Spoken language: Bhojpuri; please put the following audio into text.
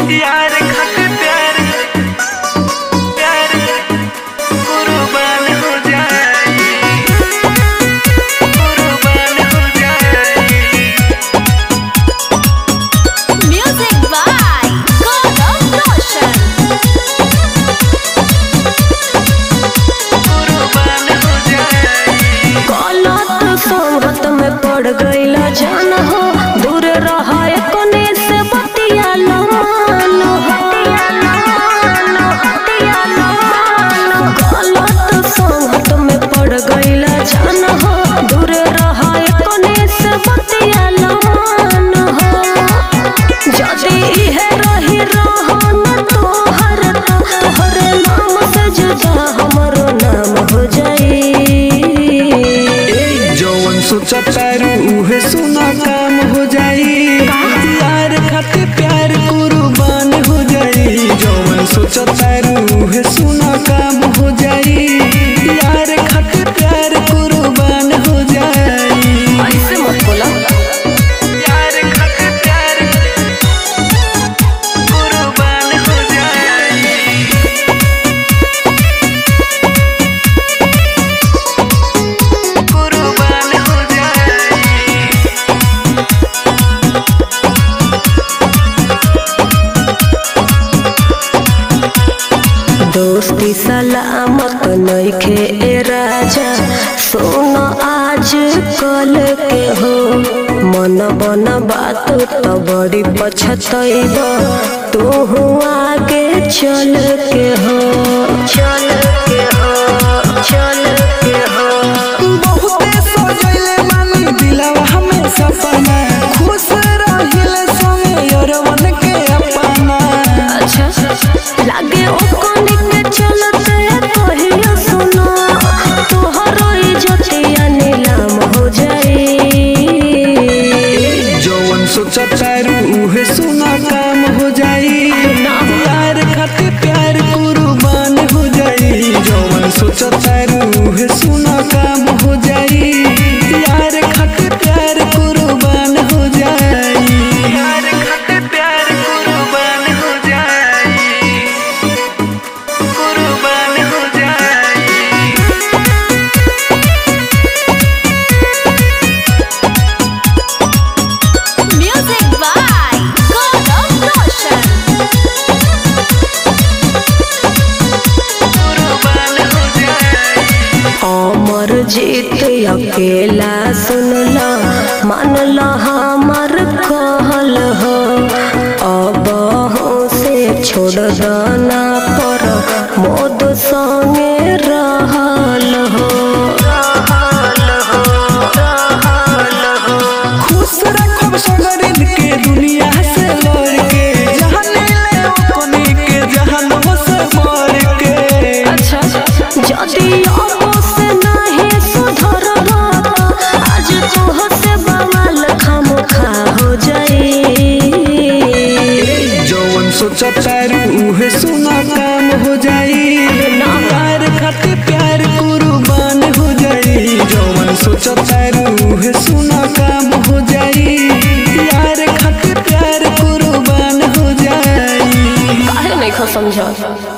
यार खातिर प्यार प्यार कुर्बान हो जाए कुर्बान हो जाए Music by Gaurav Roshan. कुर्बान हो जाए गलत संगत में पड़ गईला जान हो दूर रहा कोने से बतिया मान हो गलत संगत में पड़ गईला जान हो दूर रहा कोने से बतिया मान हो जदि इहे रही रहन तोहर तो तोहर नाम से जुदा हमरो नाम हो जाई जौन सोचतारू उहे सुना काम हो जाई यार खातिर प्यार कुर्बान हो जाई जौन सोचतारू उहे सुना काम हो जाई यार खातिर प्यार कुर्बान हो जाई ऐसे मत बोला यार खातिर प्यार कुर्बान हो जाई कुर्बान हो जाए दोस्ती सलामत नइखे ए राजा सुन आज कल के हो मन बन बात तो बड़ी पछतैब तू आगे चल के हो चल के हो चल के हो बहुते सजैले मानी दिलवा हमें सपना खुश रहिले संगे यरवन के अपना अच्छा लागे ओ कोनी के चलते कहियो सुनो तोहरो इज्जतिया नीलाम हो जाई जौन सोचतारू उहे सुना काम हो जाई यार खातिर प्यार कुर्बान हो जाई जौन सोचतारू उहे सुना काम हो जाई यार खातिर प्यार कुर्बान हो जाई यार खातिर प्यार कुर्बान हो जाई कुर्बान हो जाई Music by Gaurav Roshan. कुर्बान हो जाई अमर जीत अकेला सुनला मानला हमर कहल हो अब हो से छोड़ दाना पर मोद संगे रहल हो रहल हो रहल हो खुश रखब सगरिन के दुनिया से लड़ के जहाने ले अपने के जहान से मर के अच्छा जदि अब से नहीं सुधरबा आज तोह से बवाल खामोखा हो जाई जौन सोचतारू उहे सुना काम हो जाई यार खातिर प्यार कुर्बान हो जाई जौन सोचतारू उहे सुना काम हो जाई यार खातिर प्यार कुर्बान हो जाई काहे नहीं खो समझ